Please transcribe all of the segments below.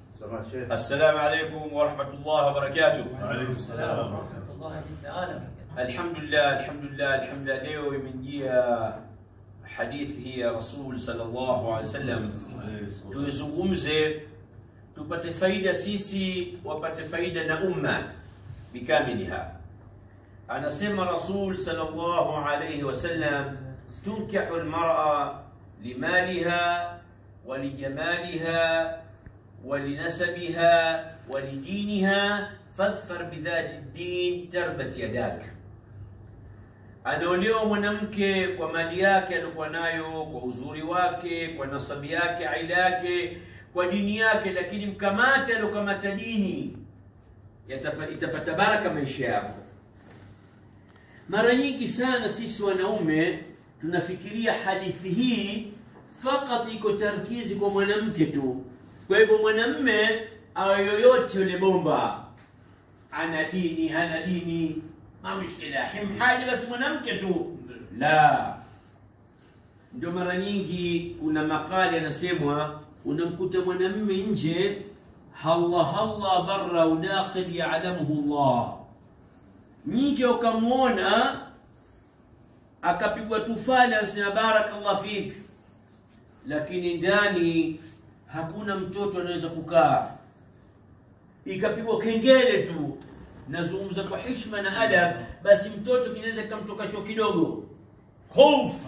سماحة الشيخ السلام عليكم ورحمة الله وبركاته وعليكم السلام ورحمة الله تعالى وبركاته. الحمد لله الحمد لله الحمد لله leo imejia hadithi ya rasul sallallahu alaihi wasallam tuizungumze tupate faida sisi wapate faida na umma bikamiliha anasema rasul sallallahu alaihi wasallam tunkihu lmara limaliha ولجمالها ولنسبها ولدينها فاظفر بذات الدين تربت يداك anaolewa mwanamke kwa mali yake aliokuwa nayo kwa uzuri wake kwa nasabi yake aila yake kwa dini yake lakini mkamate aliokamata dini yatapa- itapata baraka maisha yako mara nyingi sana sisi wanaume tunafikiria hadithi hii fakat iko tarkizi kwa mwanamke tu kwa hivyo mwanamme awe yoyote yule bomba ana dini hana dini ma mushkila himhaji basi mwanamke tu la ndio mara nyingi kuna makali anasemwa unamkuta mwanamme nje halla halla barra udakhil yalamuhu llah nje ukamwona akapigwa tufani asema barakallah fik lakini ndani hakuna mtoto anaweza kukaa ikapigwa kengele tu nazungumza kwa hishma na adab basi mtoto kinaweza kikamtoka choo kidogo hofu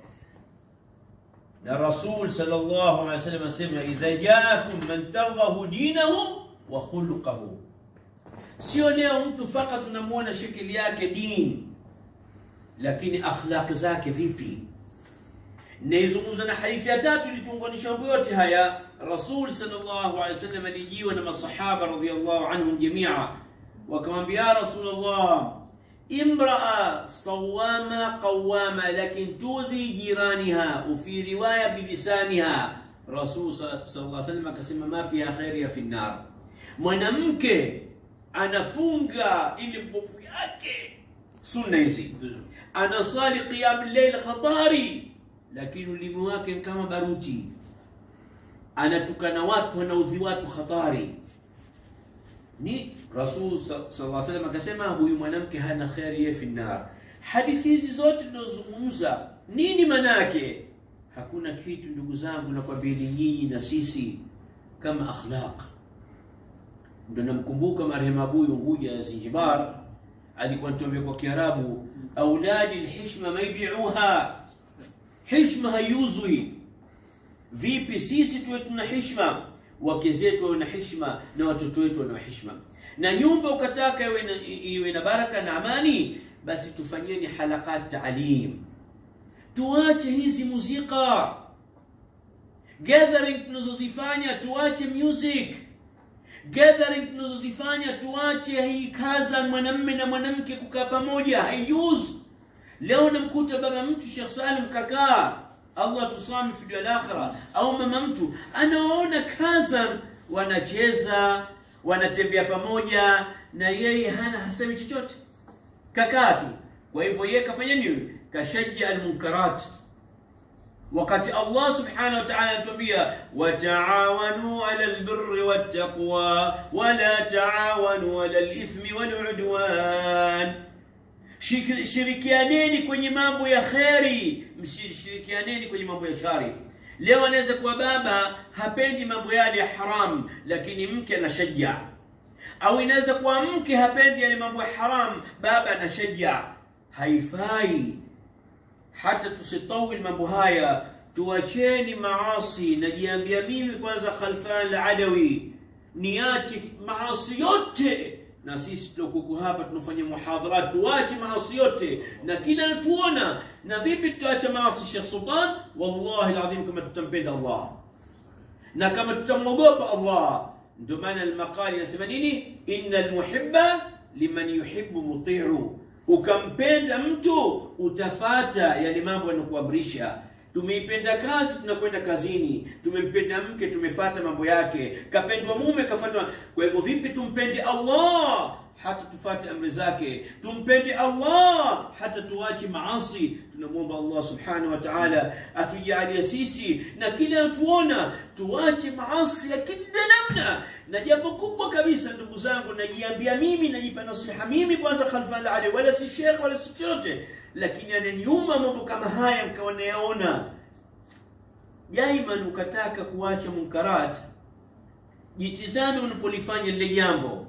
na rasul sallallahu alaihi wasallam asema idha jaakum man tardahu dinahu wa khuluqahu sio leo mtu fakat unamwona shekeli yake dini lakini akhlaq zake vipi naizungumza na hadithi ya tatu ilituunganisha mambo yote haya rasul sallallahu alaihi wasallam alijiwa na masahaba radhiallahu anhum jamia wakamwambia ya rasulllah imraa sawama qawama lakin tudhi jiraniha ufi riwaya bilisaniha rasul sallallahu alaihi wasallam akasema ma fiha khairia fi nnar mwanamke anafunga ili mbovu yake sunna hizi anasali qiyam llail khatari lakini ulimi wake ni kama baruti anatukana watu anaudhi watu hatari ni rasul sallallahu alaihi wasallam akasema huyu mwanamke hana kheri ye fi nar hadithi hizi zote tunazozungumza nini maana yake hakuna kitu ndugu zangu nakwambieni nyinyi na sisi kama akhlaq ndo namkumbuka marehemu abuyu nguja ya zinjibar alikuwa nituambia kwa kiarabu auladi lhishma maibiuha hishma haiuzwi vipi sisi tuwe tuna hishma wake zetu wawe na hishma na watoto wetu wana hishma na nyumba ukataka iwe na, iwe na baraka na amani basi tufanyeni halakat taalim tuache hizi muzika gathering tunazozifanya tuache music gathering tunazozifanya tuache hii kaza mwanamme na mwanamke kukaa pamoja haijuzu leo namkuta baba mtu Sheikh Salim kakaa Allah tusami fi dunia akhira au mama mtu anaona kaza wanacheza wanatembea pamoja na yeye hana hasemi chochote kakaa tu kwa hivyo yeye kafanya nini kashajja almunkarat wakati Allah subhanahu wa ta'ala anatuambia wataawanu ala albirri wattaqwa wala taawanu ala alithmi waludwan Shik- shirikianeni kwenye mambo ya kheri msishirikianeni kwenye mambo ya shari leo anaweza kuwa baba hapendi mambo yale ya haram lakini mke anashaja au inaweza kuwa mke hapendi yale mambo ya haram baba anashaja haifai hata tusitawil mambo haya tuacheni maasi najiambia mimi kwanza khalfan aladawi niache maasi yote na sisi tuliokuko hapa tunafanya muhadharat tuache maasi yote na kila natuona na vipi tutaacha maasi Sheikh Sultan wallahi alazim kama tutampenda Allah na kama tutamwogopa Allah ndio maana almaqali inasema nini inna almuhibba liman yuhibbu muti'u ukampenda mtu utafata yale mambo yanakuamrisha tumeipenda kazi tunakwenda kazini tumempenda mke tumefata mambo yake kapendwa mume kafata kwa hivyo vipi tumpende allah hata tufate amri zake tumpende allah hata tuache maasi tunamwomba allah subhanahu wa taala atujalie sisi na kila tuona tuache maasi ya kila namna na na jambo kubwa kabisa ndugu zangu najiambia mimi najipa nasiha mimi kwanza khalfan ali wala si shekh wala si chochote lakini ananiuma mambo kama haya nkawa nayaona daiman ukataka kuacha munkarat jitizame unapolifanya lile jambo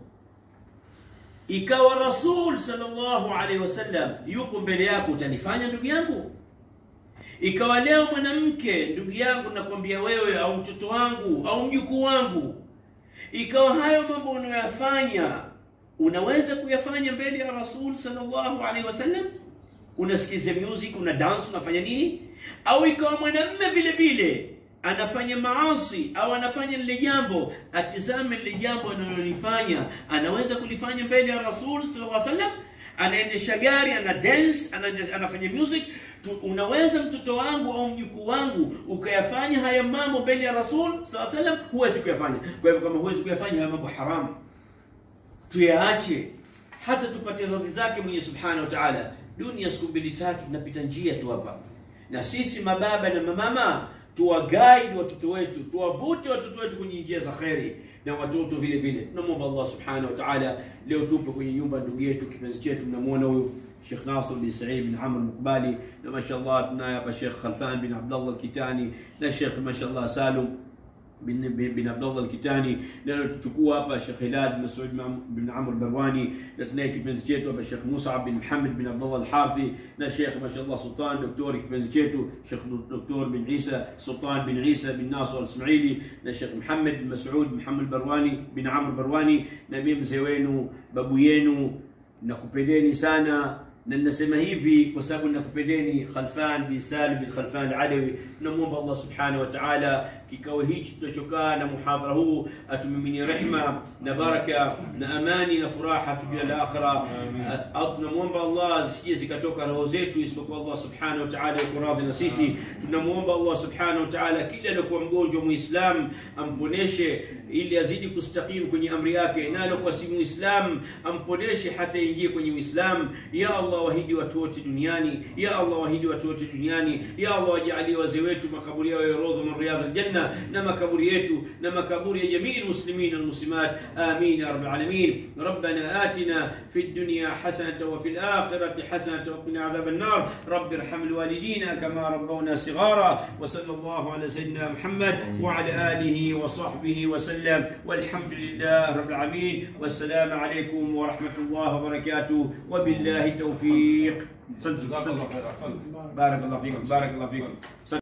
ikawa rasul sallallahu alaihi wasallam yuko mbele yako utalifanya ndugu yangu ikawa leo mwanamke ndugu yangu nakwambia wewe au mtoto wangu au mjukuu wangu ikawa hayo mambo unayoyafanya unaweza kuyafanya mbele ya rasul sallallahu alaihi wasallam unasikiza music una dance unafanya nini au ikawa mwanamme vile vile anafanya maasi au anafanya lile jambo atizame lile jambo analolifanya anaweza kulifanya mbele ya rasul sallallahu alaihi wasallam anaendesha gari ana dance ana, anafanya music tu, unaweza mtoto wangu au mjukuu wangu ukayafanya haya mambo mbele ya rasul sallallahu alaihi wasallam huwezi kuyafanya kwa hivyo kama huwezi kuyafanya haya mambo haramu tuyaache hata tupate radhi zake mwenye subhanahu wa ta'ala dunia siku mbili tatu tunapita njia tu hapa na sisi mababa na mamama tuwaguide watoto wetu tuwavute watoto wetu kwenye njia za kheri na watoto vile vile tunamwomba allah subhanahu wa ta'ala leo tupo kwenye nyumba ndugu yetu kipenzi chetu tunamwona huyu Sheikh Nasr bin Said bin Amr Mukbali na mashallah tunaye hapa Sheikh Khalfan bin Abdullah Kitani na Sheikh mashallah Salum bin, bin, bin Abdullah Al-Kitani na tuchukua hapa Sheikh Hilal bin Saud bin Amr Barwani na tunaye kipenzi chetu hapa Sheikh Musab bin Muhammad bin Abdullah Al-Harthi na Sheikh mashallah Sultan Doktor kipenzi chetu Sheikh Doktor bin Isa Sultan bin Isa bin Nasr Al-Ismaili na Sheikh Muhammad bin Mas'ud Muhammad Barwani bin Amr Barwani na mimi mzee wenu babu yenu nakupendeni sana na ninasema hivi kwa sababu nakupendeni Khalfan bin Salim bin Khalfan Alawi. Tunamwomba Allah subhanahu wa ta'ala kikao hichi tunachokaa na muhadhara huu atumiminie rehma na baraka na amani na furaha fi dunia na akhira. Au tunamwomba Allah zisije zikatoka roho zetu isipokuwa Allah subhanahu wa ta'ala yuko radhi na sisi. Tunamwomba Allah subhanahu wa ta'ala kila aliyokuwa mgonjwa muislam amponeshe ili azidi kustakim kwenye amri yake, na aliyokuwa si muislam amponeshe hata ingie kwenye Uislamu. Ya Allah wahidi watu wote duniani, ya Allah wahidi watu wote duniani, ya Allah wajalie wazee wetu makaburi yao ya rodha min riyadh aljanna, na makaburi yetu na makaburi ya jamii almuslimin walmuslimat, amin ya rabbil alamin. Rabbana atina fi dunya hasanata wa fil akhirati hasanata wa qina adhaban nar. Rabbi irham alwalidina kama rabbawna sighara wa sallallahu ala sayyidina Muhammad wa ala alihi wa sahbihi wa sallam walhamdulillah rabbil alamin. Wassalamu alaykum wa rahmatullahi wa barakatuh wa billahi التوفيق صدق صدق بارك الله فيكم بارك الله فيكم